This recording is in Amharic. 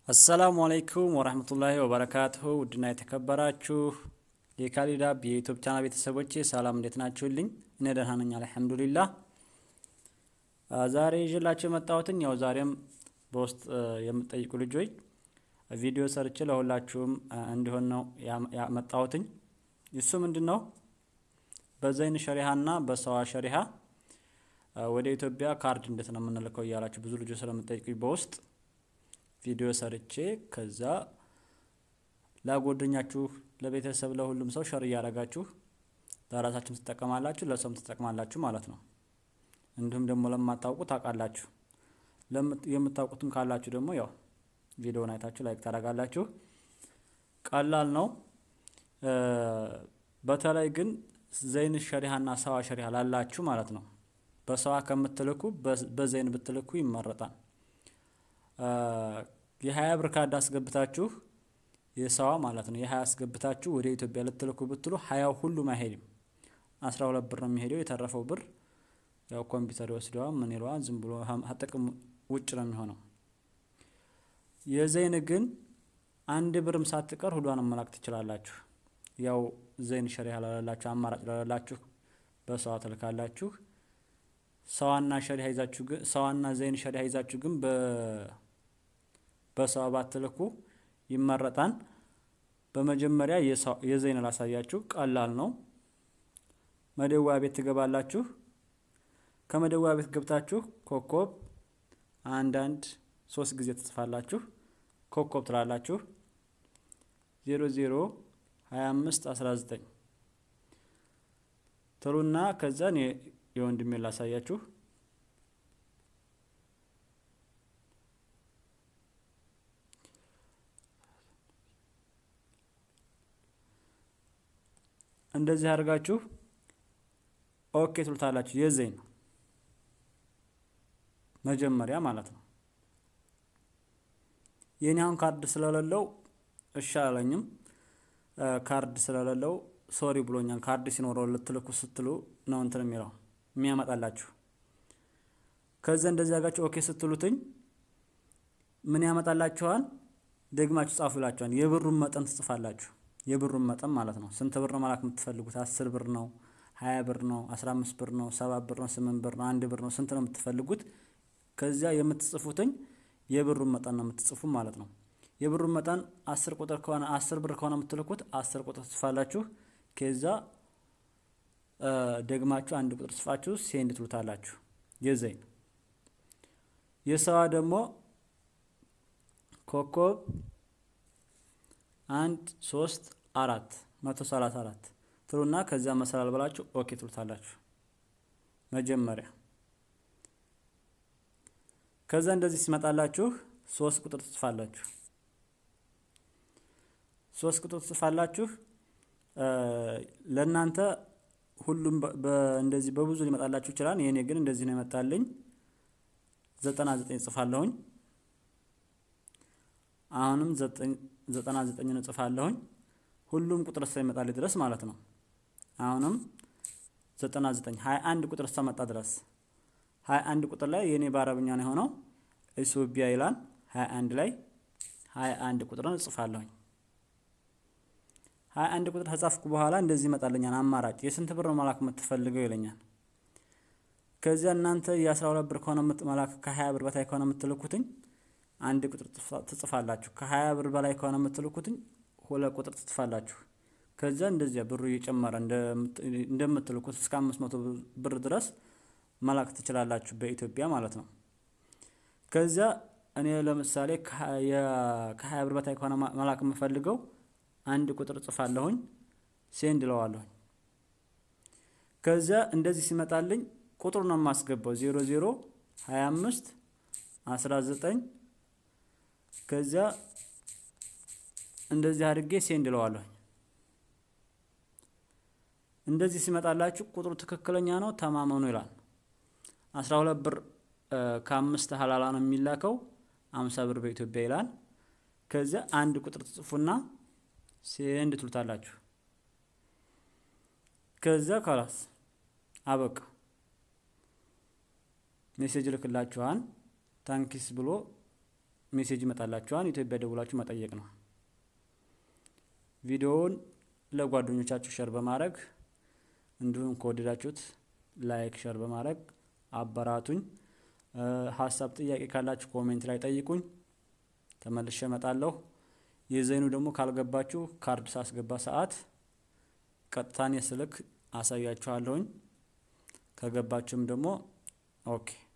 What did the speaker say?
አሰላሙ አለይኩም ወራህመቱላሂ ወበረካቱሁ ውድና የተከበራችሁ የካሊዳብ የዩቱብ ቻናል ቤተሰቦቼ ሰላም እንዴት ናችሁልኝ? እኔ ደህና ነኝ አልሐምዱሊላህ። ዛሬ ይዤላችሁ የመጣሁትኝ ያው ዛሬም በውስጥ የምትጠይቁ ልጆች ቪዲዮ ሰርቼ ለሁላችሁም እንዲሆን ነው ያመጣሁትኝ። እሱ ምንድን ነው በዘይን ሸሪሃና በሰዋ ሸሪሃ ወደ ኢትዮጵያ ካርድ እንዴት ነው የምንልከው እያላችሁ ብዙ ልጆች ስለምትጠይቁኝ በውስጥ ቪዲዮ ሰርቼ ከዛ ለጓደኛችሁ፣ ለቤተሰብ፣ ለሁሉም ሰው ሸር እያደረጋችሁ ለራሳችሁም ትጠቀማላችሁ፣ ለሰውም ትጠቅማላችሁ ማለት ነው። እንዲሁም ደግሞ ለማታውቁ ታውቃላችሁ። የምታውቁትም ካላችሁ ደግሞ ያው ቪዲዮውን አይታችሁ ላይክ ታደርጋላችሁ። ቀላል ነው። በተለይ ግን ዘይን ሸሪሃና ሰዋ ሸሪሃ ላላችሁ ማለት ነው በሰዋ ከምትልኩ በዘይን ብትልኩ ይመረጣል። የሀያ ብር ካርድ አስገብታችሁ የሰዋ ማለት ነው የሀያ አስገብታችሁ ወደ ኢትዮጵያ ልትልኩ ብትሉ ሀያው ሁሉም አይሄድም። አስራ ሁለት ብር ነው የሚሄደው። የተረፈው ብር ያው ኮምፒውተር ይወስደዋል። ምን ይለዋል? ዝም ብሎ ጥቅም ውጭ ነው የሚሆነው። የዘይን ግን አንድ ብርም ሳትቀር ሁሏንም መላክ ትችላላችሁ። ያው ዘይን ሸሪሃ ላላችሁ አማራጭ ላላችሁ በሰዋ ትልካላችሁ። ሰዋና ሸሪሃ ይዛችሁ ግን ሰዋና ዘይን ሸሪሃ ይዛችሁ ግን በ በሰዋ ባትልኩ ይመረጣል። በመጀመሪያ የዘይን ላሳያችሁ። ቀላል ነው። መደወያ ቤት ትገባላችሁ። ከመደወያ ቤት ገብታችሁ ኮኮብ አንድ አንድ ሶስት ጊዜ ትጽፋላችሁ። ኮኮብ ትላላችሁ። ዜሮ ዜሮ ሀያ አምስት አስራ ዘጠኝ ትሉና ከዛን የወንድሜ ላሳያችሁ እንደዚህ አድርጋችሁ ኦኬ ትሉታላችሁ። የዘይን መጀመሪያ ማለት ነው። የኔ አሁን ካርድ ስለሌለው እሺ አላለኝም። ካርድ ስለሌለው ሶሪ ብሎኛል። ካርድ ሲኖረው ልትልኩ ስትሉ ነው እንትን የሚለው የሚያመጣላችሁ። ከዛ እንደዚህ አድርጋችሁ ኦኬ ስትሉትኝ ምን ያመጣላችኋል? ደግማችሁ ጻፉ ይላችኋል። የብሩን መጠን ትጽፋላችሁ። የብሩን መጠን ማለት ነው። ስንት ብር ነው መላክ የምትፈልጉት? አስር ብር ነው፣ ሀያ ብር ነው፣ አስራ አምስት ብር ነው፣ ሰባት ብር ነው፣ ስምንት ብር ነው፣ አንድ ብር ነው፣ ስንት ነው የምትፈልጉት? ከዚያ የምትጽፉትኝ የብሩን መጠን ነው የምትጽፉ ማለት ነው። የብሩን መጠን አስር ቁጥር ከሆነ አስር ብር ከሆነ የምትልኩት አስር ቁጥር ትጽፋላችሁ። ከዛ ደግማችሁ አንድ ቁጥር ጽፋችሁ ሴንድ ትሉታላችሁ። የዘይን የሰዋ ደግሞ ኮኮብ አንድ ሶስት አራት መቶ ሰላሳ አራት ትሉና ከዚያ መሰላል ብላችሁ ኦኬ ትሉታላችሁ። መጀመሪያ ከዛ እንደዚህ ሲመጣላችሁ ሶስት ቁጥር ትጽፋላችሁ። ሶስት ቁጥር ትጽፋላችሁ። ለእናንተ ሁሉም እንደዚህ በብዙ ሊመጣላችሁ ይችላል። የእኔ ግን እንደዚህ ነው የመጣልኝ። ዘጠና ዘጠኝ ጽፋለሁኝ። አሁንም ዘጠና ዘጠኝን እጽፋለሁኝ ሁሉም ቁጥር እስከሚመጣልኝ ድረስ ማለት ነው። አሁንም ዘጠና ዘጠኝ ሀያ አንድ ቁጥር እስከመጣ ድረስ ሀያ አንድ ቁጥር ላይ የእኔ በአረብኛ ነው የሆነው ኢትዮጵያ ይላል። ሀያ አንድ ላይ ሀያ አንድ ቁጥርን እጽፋለሁኝ። ሀያ አንድ ቁጥር ከጻፍኩ በኋላ እንደዚህ ይመጣልኛል አማራጭ የስንት ብር መላክ የምትፈልገው ይለኛል። ከዚያ እናንተ የአስራ ሁለት ብር ከሆነ መላክ ከሀያ ብር በታይ ከሆነ የምትልኩትኝ አንድ ቁጥር ትጽፋላችሁ። ከሀያ ብር በላይ ከሆነ የምትልኩትኝ ሁለት ቁጥር ትጽፋላችሁ። ከዚያ እንደዚያ ብሩ እየጨመረ እንደምትልኩት እስከ አምስት መቶ ብር ድረስ መላክ ትችላላችሁ በኢትዮጵያ ማለት ነው። ከዚያ እኔ ለምሳሌ ከሀያ ብር በታይ ከሆነ መላክ የምፈልገው አንድ ቁጥር ጽፋለሁኝ፣ ሴንድ እለዋለሁኝ። ከዚያ እንደዚህ ሲመጣልኝ ቁጥሩ ነው የማስገባው ዜሮ ዜሮ ሀያ አምስት አስራ ዘጠኝ ከዚያ እንደዚህ አድርጌ ሴንድ እለዋለሁኝ። እንደዚህ ሲመጣላችሁ ቁጥሩ ትክክለኛ ነው ተማመኑ ይላል። አስራ ሁለት ብር ከአምስት ሀላላ ነው የሚላከው አምሳ ብር በኢትዮጵያ ይላል። ከዚያ አንድ ቁጥር ትጽፉና ሴንድ ትሉታላችሁ። ከዚያ ካላስ አበቃ ሜሴጅ ልክላችኋል። ታንኪስ ብሎ ሜሴጅ ይመጣላችኋል። ኢትዮጵያ ደውላችሁ መጠየቅ ነው። ቪዲዮውን ለጓደኞቻችሁ ሸር በማድረግ እንዲሁም ከወደዳችሁት ላይክ ሸር በማድረግ አበራቱኝ። ሀሳብ ጥያቄ ካላችሁ ኮሜንት ላይ ጠይቁኝ፣ ተመልሼ እመጣለሁ። የዘይኑ ደግሞ ካልገባችሁ ካርድ ሳስገባ ሰዓት ቀጥታን የስልክ አሳያችኋለሁኝ። ከገባችሁም ደግሞ ኦኬ